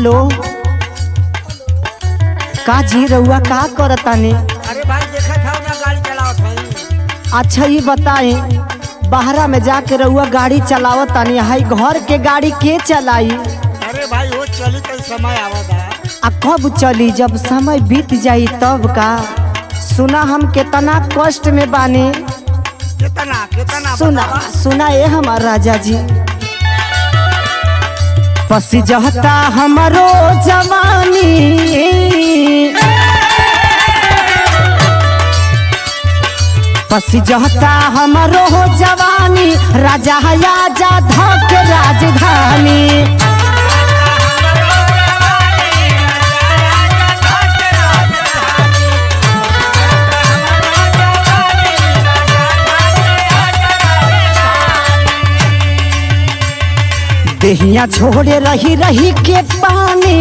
Hello का जी रउआ का करतानी अरे भाई देखा था ना गाड़ी चलावत है अच्छा ये बताई बाहरा में जाके रउआ गाड़ी चलावतानी हाई घर के गाड़ी के चलाई अरे भाई वो चली तो समय आवता आ कब चली जब समय बीत जाई तब का सुना हम कितना कष्ट में बानी कितना कितना सुना बतावा? सुना ए हमार राजा जी पसी जहता हमरो जवानी पसी जहता हमरो जवानी राजा आजा धक राजधानी देहिया छोड़े रही रही के पानी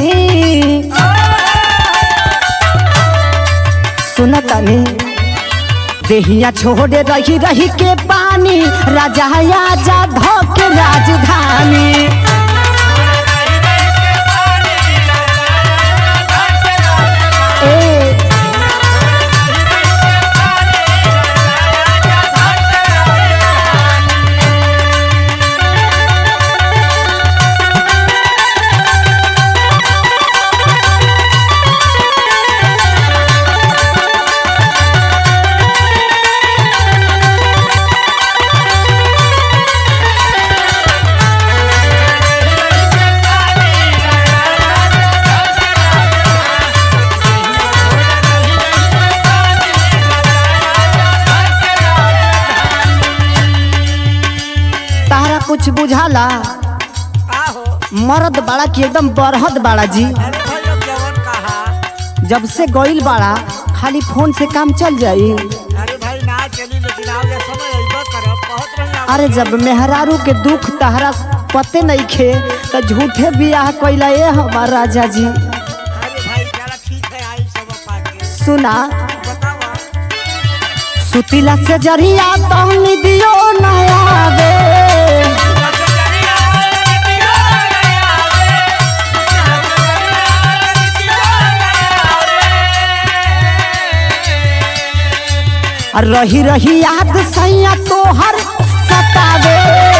सुनतनी देहिया छोड़े रही रही के पानी राजा आजा धक राजधानी ए तारा कुछ बुझाला आहो मर्द बाड़ा की एकदम बरहद बाड़ा जी अरे भाई अब जवन कहा जब से गइल बाड़ा खाली फोन से काम चल जाई अरे भाई ना चली लेकिन आओ ये समय अइबा करब बहुत रही अरे जब मेहरारू के दुख तहरा पते नहीं खे तो झूठे बियाह कैला ए हमार राजा जी अरे भाई चला ठीक है आई सब पाके सुना बतावा सुतीला से जरिया तो निदियो न आवे और रही रही याद सैया तोहर सतावे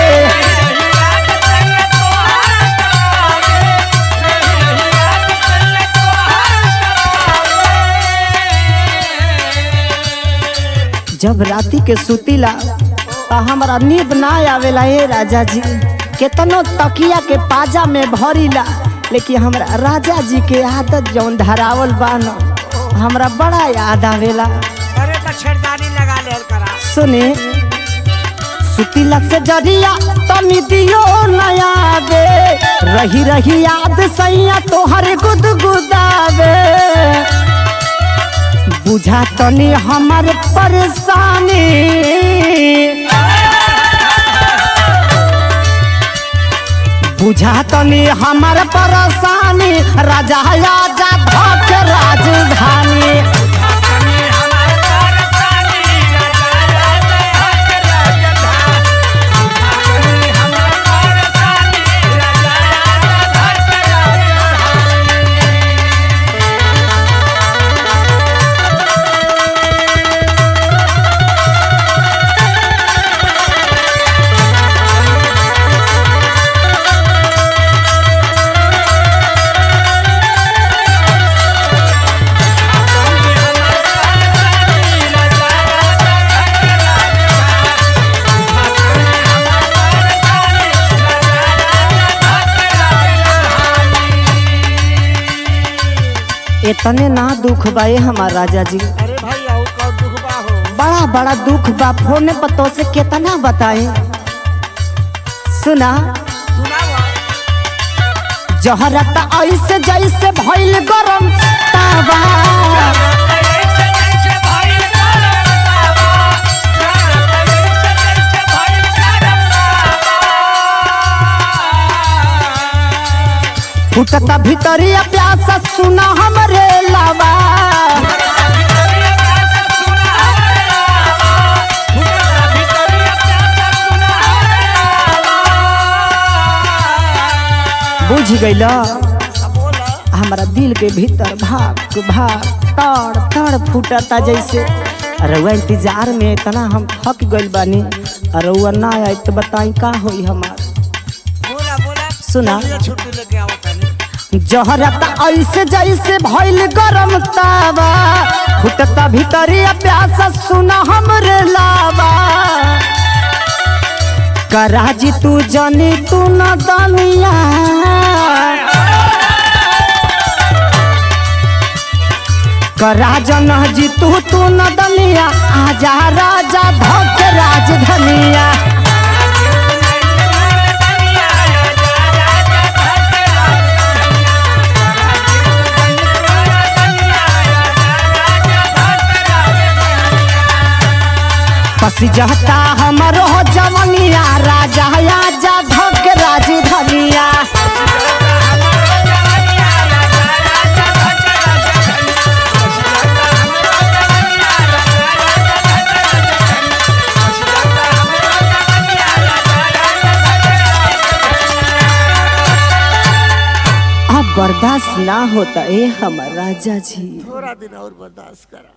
जब राती के सुतीला तो हमारा नींद ना आवेला हे राजा जी केतनो तकिया के पाजा में भरीला लेकिन हमरा राजा जी के आदत जौन धरावल बा न हमरा बड़ा याद आवेला अरे मच्छरदानी लगा ले करा सुने सुतीला से जरिया तनी दियो नया बे रही रही याद सैया तोहर गुदगुदावे बुझा तनी हमर परेशानी बुझा तनी हमर परेशानी राजा आजा धक राजधानी इतने ना दुख बा ए हमार राजा जी अरे भाई आओ कौन दुख बा हो बड़ा बड़ा दुख बा फोन पर तो से कितना बताए सुना सुनावा जहरत ऐसे जैसे भइल गरम तावा फुटता भीतरिया प्यासा सुना हमरे लावा बुझ गइल हमारा दिल के भीतर भाग भाग तड़ तड़ फूटता जैसे रउआ इंतजार में इतना हम थक गइल बानी रउआ ना आई तो बताई का होई हमार बोला बोला सुना। चलिए छुट्टी लेके आओ तनी जहरता ऐसे जैसे भइल गरम तावा फुटता भीतरिया प्यासा सुना हमरे लावा कराजी तू जनी तू न दनिया कराजन जी तू तू न दनिया आजा राजा धक राजधनिया पसी जहता हमरो जवनिया राजा आजा धक राजधनिया अब बर्दाश्त ना होता ए हमर राजा जी थोड़ा दिन और बर्दाश्त करा